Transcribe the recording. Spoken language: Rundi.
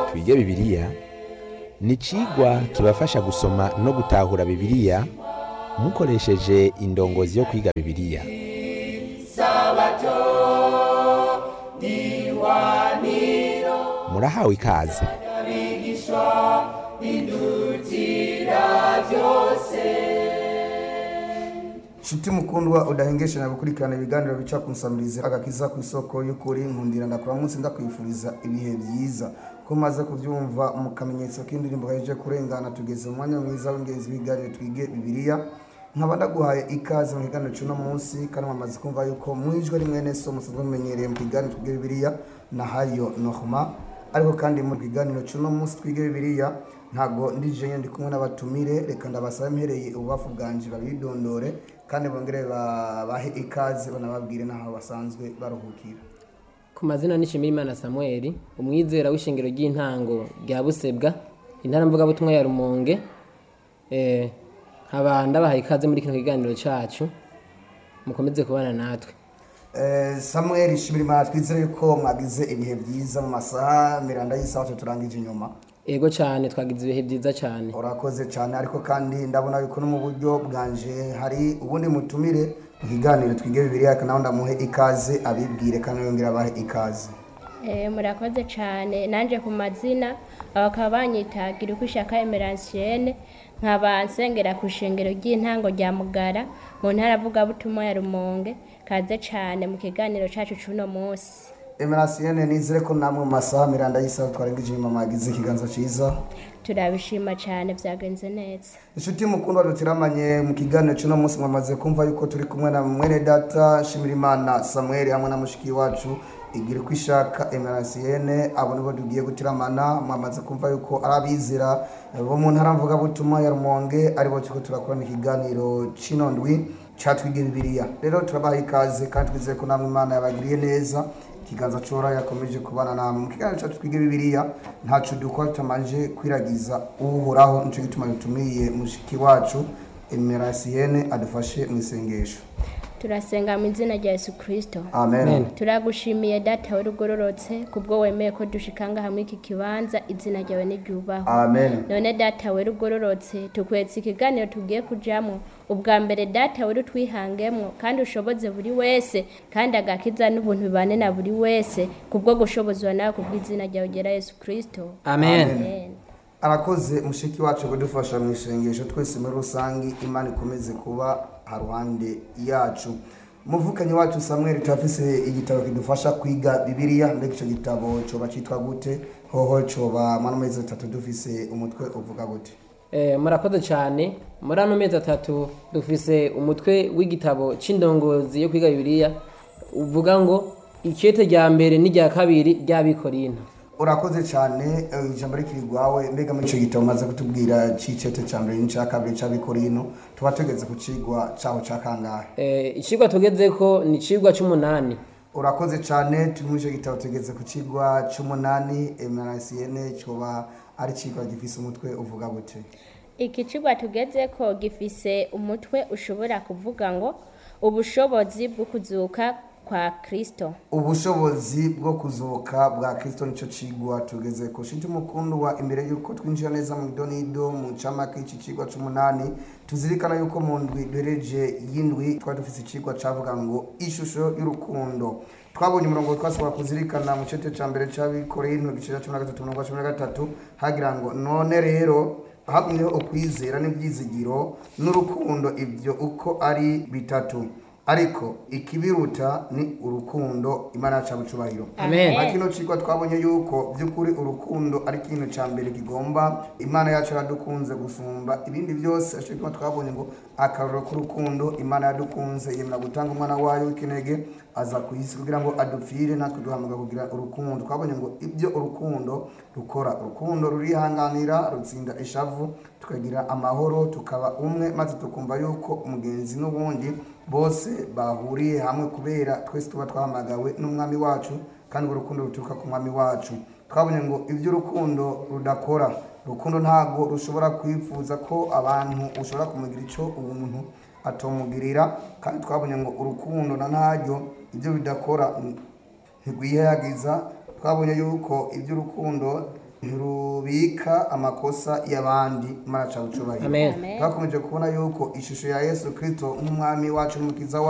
twige bibiliya ni icigwa kibafasha gusoma no gutahura bibiliya mukoresheje indongozi yo kwiga bibiliya murahawe ikaze Shuti mukundwa udahengesha gukurikirana ibiganiro bica ku nsamirizi agakiza ku isoko y'ukuri nkundira ndakura munsi ndakwifuriza ibihe byiza ko maze kubyumva mu kamenyetso k'indirimbo gaheje kurengana tugeze mu mwanya mwiza w'ingenzi w'ibiganiro twige bibiliya nkaba ndaguhaye ikaze mu kiganiro cy'uno munsi kandi mwamaze kumva yuko mwijwe rimwe neso musanzwe mumenyereye mu kiganiro twige bibiliya na hayo nohma ariko kandi mu kiganiro cy'uno munsi twige bibiliya ntago ndije ndi kumwe n'abatumire reka ndabasaba mpereye ububafu bwanje babidondore kandi bongere bahe ikaze banababwire n'aho basanzwe baruhukira ku mazina nishimirimana samuel umwizera w'ishingiro ry'intango rya busebwa intara mvugabutumwa ya rumonge eh, nkaba ndabahaye ikaze muri kino kiganiro cacu mukomeze kubana natwe Eh, samuel shimirimana twizere yuko mwagize ibihe byiza mu masaha miranda y'isaha turangije inyuma ego cyane twagize ibihe byiza cyane urakoze cyane ariko kandi ndabona yuko no mu buryo bwanje hari ubundi mutumire mu kiganiro twige bibiliya nawe ndamuhe ikaze abibwire kandi yongera abahe ikaze Eh, murakoze cyane nanjye ku mazina bakaba banyitagira uko ishaka emeransiene nkaba nsengera ku ishengero ry'intango rya mugara mu ntara avugabutumwa ya rumonge kaze cyane mu kiganiro cyacu cy'uno munsi emerasiyene nizere ko namwe mu masaha miranda y'isaha twarengeje inyuma mwagize ikiganza cyiza turabishima cyane byagenze neza inshuti mukundwa dutiramanye mu kiganiro cy'uno munsi mwamaze kumva yuko turi kumwe na mwene data shimirimana samuel hamwe na mushiki wacu igira uko ishaka emerasiyene abo nibo tugiye gutiramana mwamaze kumva yuko ari abizera bo mu ntara mvugabutumwa ya rumonge aribo turiko turakorana ikiganiro c'ino ndwi catwiga bibiliya rero turabaha ikaze kandi twizeye ko namwe imana yabagiriye neza ikiganza cora yakomeje kubana namwe mu kiganiro cyacu twiga bibiliya ntaco dukora tutamanje kwiragiza uhoraho nico gituma dutumiye mushiki wacu emerasiyene adufashe mu isengesho turasenga mu izina rya yesu kirisito amen, Amen. turagushimiye data warugororotse kubwo wemeye ko dushikanga hamwe iki kibanza izina ryawe n'iryubahwe amen. none data wera ugororotse tukwetse ikiganiro tugiye kujyamo ubwa mbere data wera utwihangemwo kandi ushoboze buri wese kandi agakiza n'ubuntu bibane na buri wese kubwo gushobozwa nawe kubw'izina ryawe ugera yesu kirisito amen, amen arakoze mushiki wacu kudufasha mu isengesho twese muri rusange imana ikomeze kuba haruhande yacu muvukanyi wacu samuel turafise igitabo kidufasha kwiga bibiliya mbega icyo gitabo coba citwa gute hoho coba mwana mezi atatu dufise umutwe uvuga gute Eh, murakoze cyane muri ano mezi atatu dufise umutwe w'igitabo c'indongozi yo kwiga bibiliya uvuga ngo ikete rya mbere n'irya kabiri ry'abikorinto urakoze cyane eh, ijambo rikiri rwawe mbega muri icyo gitabo umaze kutubwira c'icete ca mbere n'icya kabiri c'abikorino tuba tugeze ku cigwa caho ca kangahe Eh, icigwa tugezeko ni icigwa c'umunani urakoze cyane turi muri icyo gitabo tugeze ku cigwa c'umunani emerasiyene coba ari cigwa gifise umutwe uvuga gute iki kigo tugeze ko gifise umutwe ushobora kuvuga ngo ubushobozi bwo kuzuka kwa kirisito ubushobozi bwo kuzuka bwa kristo nico cigwa tugeze ku shinti mukundwa imbere yuko twinjira neza mu idonido mu ncamake y'iki cigwa c'umunani tuzirikana yuko mu ndwi duhereje y'indwi twari dufise icigwa cavuga ngo ishusho y'urukundo twabonye umurongo twasabwa kuzirikana mu cete ca mbere c'abikorinto igice ca cumi na gatatu umurongo wa cumi na gatatu hagira ngo none rero hagumyeho ukwizera n'ibyizigiro n'urukundo ibyo uko ari bitatu ariko ikibiruta ni urukundo imana yacu abucubahiro Amen. Muri kino cigwa twabonye yuko by'ukuri urukundo ari ikintu ca mbere kigomba imana yacu yaradukunze gusumba ibindi byose aco gituma twabonye ngo akarorero k'urukundo imana yadukunze yemera gutanga umwana wayo w'ikinege aza ku isi kugira ngo adupfire natwe duhamagara kugira urukundo twabonye ngo ibyo urukundo rukora urukundo rurihanganira rutsinda ishavu tukagira amahoro tukaba umwe maze tukumva yuko umugenzi n'ubundi bose bahuriye hamwe kubera twese tuba twahamagawe n'umwami wacu kandi urwo rukundo ruturuka ku mwami wacu twabonye ngo ibyo urukundo rudakora urukundo ntabwo rushobora kwifuza ko abantu ushobora kumugira icyo umuntu atomugirira kandi twabonye ngo urukundo na ntaryo ibyo bidakora ntirwihayagiza twabonye yuko iby'urukundo ntirubika amakosa y'abandi imana ca bucubahiro amen Amen. twakomeje kubona yuko ishusho ya yesu kirisito nk'umwami wacu n'umukiza